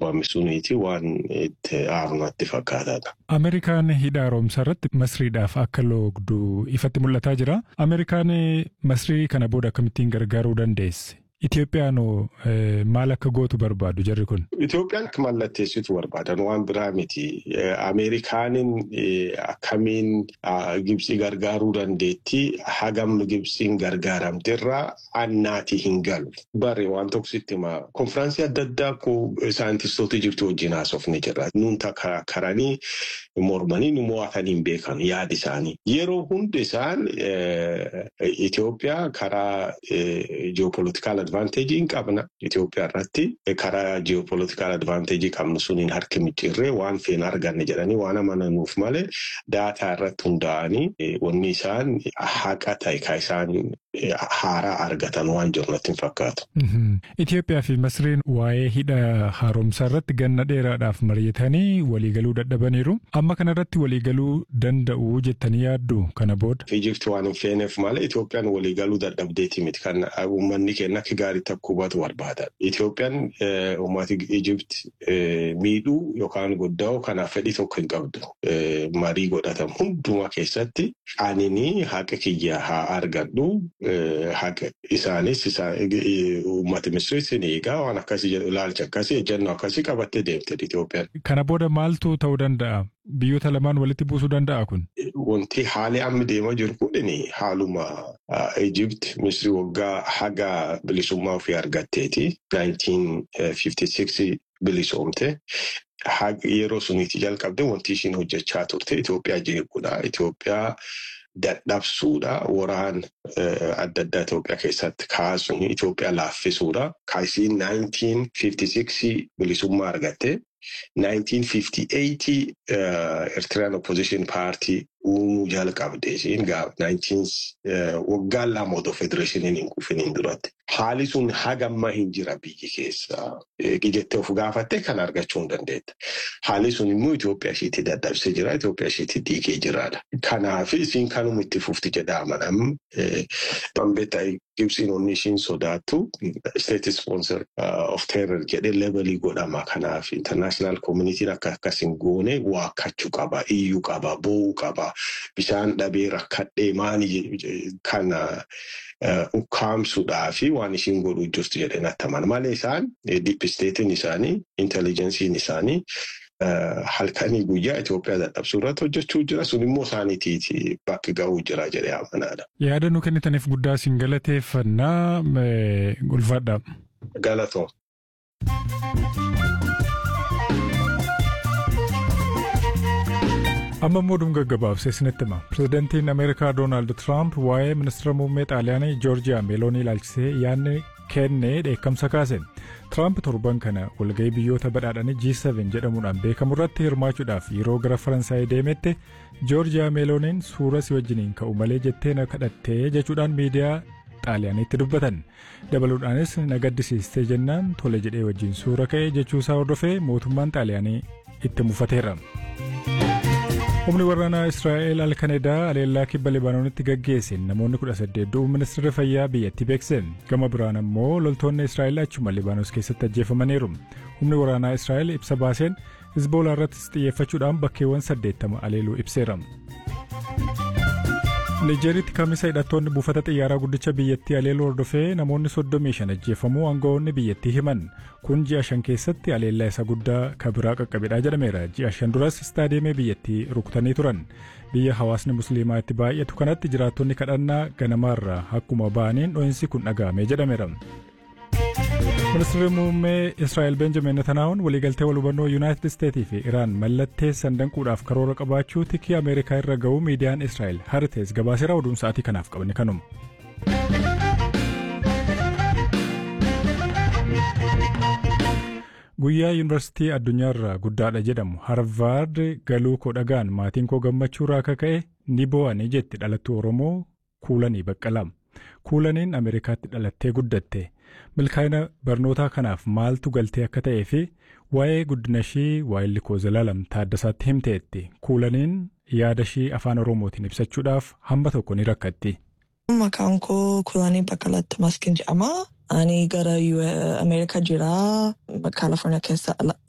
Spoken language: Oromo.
dhabame suniiti waan itti aarnatti fakkaataadha. Ameerikaan hidha haaromsaa irratti masriidhaaf akka loogdu ifatti mul'ataa jira. Ameerikaan masrii kana booda akkamittiin gargaaruu dandeesse? Itoophiyaan maal akka gootu barbaadu jarri kun? Itoophiyaan akka mallatteessitu barbaadan waan biraa miti. Ameerikaanin akkamiin Gibsii gargaaruu dandeetti hagam Gibsiin gargaaramterraa annaati hin galu. Bare waan tokko sitti himaa konfiraansii adda addaa koo saayintistoota jirtu wajjin haasofne jirra. Nuun karanii mormanii nu mo'atanii hin beekan yaada isaanii. Yeroo hundi isaan Itoophiyaa karaa ji'opolitikaal advaanteejii hin qabna. Itoophiyaa irratti karaa ji'opolitikaal advaanteejii qabnu suniin harki micciirree waan feena arganne jedhanii waan amananuuf malee daataa irratti hundaa'anii wanni isaan haqa ta'e kan isaan haaraa argatan waan jiru natti hin fakkaatu. Itoophiyaa fi Masriin waa'ee hidha haaromsaa irratti ganna dheeraadhaaf mari'atanii waliigaluu dadhabaniiru. Amma kanarratti waliigaluu danda'u jettanii yaaddu kana booda. Ijipti waan hin feeneef malee Itoophiyaan waliigaluu dadhabdeeti miti kan uummanni keenya akka gaariitti akka hubatu barbaada. Itoophiyaan uummati Ijipti miidhuu yookaan goddaa'u kanaaf fedhii tokko hin qabdu. Marii godhatamu hundumaa keessatti anini haqa kiyya haa argadhu. Haqa isaanis uummata Misiriis ni eegaa waan akkasii ilaalcha akkasii ejjennoo akkasii qabattee deemte Itoophiyaan. Kana booda maaltu ta'uu danda'a? Biyyoota lamaan walitti buusuu danda'a kun? Wanti haali amma deemaa jiru kun haaluma Ijipti Misiri waggaa haga bilisummaa ofii argatteeti. 1956 bilisoomte. Yeroo suniitti jalqabde wanti ishiin hojjechaa turte Itoophiyaa jeequudha. Itoophiyaa dadhabsuudha waraan adda addaa Itoophiyaa keessatti kaasuun Itoophiyaa laaffisuudha. Kaasiin 1956 bilisummaa argatte. 1958 Eritrean Opposition Party uumuu jalqabde isiin waggaan lama otoo federeeshiniin hin kufiniin duratti. Haali sun hagamma hin jira biyyi keessa. Jettee of gaafatte kan argachuu hin dandeetta. Haali sun immoo Itoophiyaa isheetti dadhabsee jira. Itoophiyaa isheetti diigee jiraadha. Kanaaf isiin kanuma itti fufti jedha amanam. Bambeetta Gibsiin onni ishiin sodaattu state sponsor of terror jedhee levelii godhama. Kanaaf international communitiin akka akkasin goone waakkachuu qaba, iyyuu qaba, boo'uu qaba. Bishaan dhabee rakkadhee maali kana ukkaamsuudhaa fi waan ishiin godhuu jirtu jedhee natti amana. Malee isaan diippisteetiin isaanii, intelligensiin isaanii halkanii guyyaa Itoophiyaa dadhabsuu irratti hojjechuu jira. Sun immoo isaaniitiiti bakki ga'uu jira jedhee amanaadha. Yaada nu kennitaniif guddaa isin galateeffannaa ulfaadha. Galatoo. amma immoo dhuma gaggabaabsee isinitti hima pirezidantiin ameerikaa doonaald tiraamp waa'ee ministeera muummee xaaliyaanii joorjiyaa meeloonii ilaalchisee yaadni kenne dheekkamsa kaase tiraamp torban kana walga'ii biyyoota badhaadhanii G7 jedhamuudhaan beekamu irratti hirmaachuudhaaf yeroo gara faransaayii deemetti joorjiyaa meelooniin suura si wajjiniin ka'u malee jettee na kadhattee jechuudhaan miidiyaa xaaliyaaniitti dubbatan dabaluudhaanis na gaddisiistee jennaan tole jedhee wajjin suura ka'e jechuusaa hordofee mootummaan xaaliyaanii itti mufateera. humni waraanaa israa'el alkanedaa aleellaa kibba libaanoonitti gaggeesseen namoonni kudha saddeet du'uu ministeerri fayyaa biyyattii beekse gama biraan ammoo loltoonni israa'el achuma libaanos keessatti ajjeefamaniiru humni waraanaa israa'el ibsa baaseen hizboolaa irrattis xiyyeeffachuudhaan bakkeewwan saddeettama aleeluu ibseera. nijeeritti kamisa hidhattoonni buufata xiyyaaraa guddicha biyyattii aleeluu hordofee namoonni soddomii shan ajjeefamuu aangawoonni biyyattii himan kun ji'a shan keessatti aleellaa isa guddaa kabiraa qaqqabedha jedhameera ji'a shan duras istaadiyeemii biyyattii rukutanii turan biyya hawaasni musliimaa itti baay'atu kanatti jiraattonni kadhannaa ganamaarraa akkuma ba'aniin dho'insi kun dhaga'ame jedhameera. ministeerri muummee israa'el benjamin netanaa'uun waliigaltee wal hubannoo yuunaayitid isteetii fi iraan mallatteessan danquudhaaf karoora qabaachuu tikii ameerikaa irra ga'uu miidiyaan israa'el haritees gabaaseera oduun sa'aatii kanaaf qabne kanuma. guyyaa yuunivarsiitii addunyaarraa guddaadha jedhamu harvaard galuu koo dhagaan maatiin koo gammachuurraa akka ka'e ni boo'anii jetti dhalattuu oromoo kuulanii baqqalaa kuulaniin ameerikaatti dhalattee guddatte. milkaa'ina barnootaa kanaaf maaltu galtee akka ta'ee fi waa'ee guddina ishii waa'illi koo zalaalam taaddasaatti himteetti kuulaniin yaada ishii afaan oromootiin ibsachuudhaaf hamba tokko ni rakkatti. Maqaan koo Kuulanii Baqqalaatti Maskin jedhama. Ani gara Ameerikaa jira. Kaalifoorniyaa keessa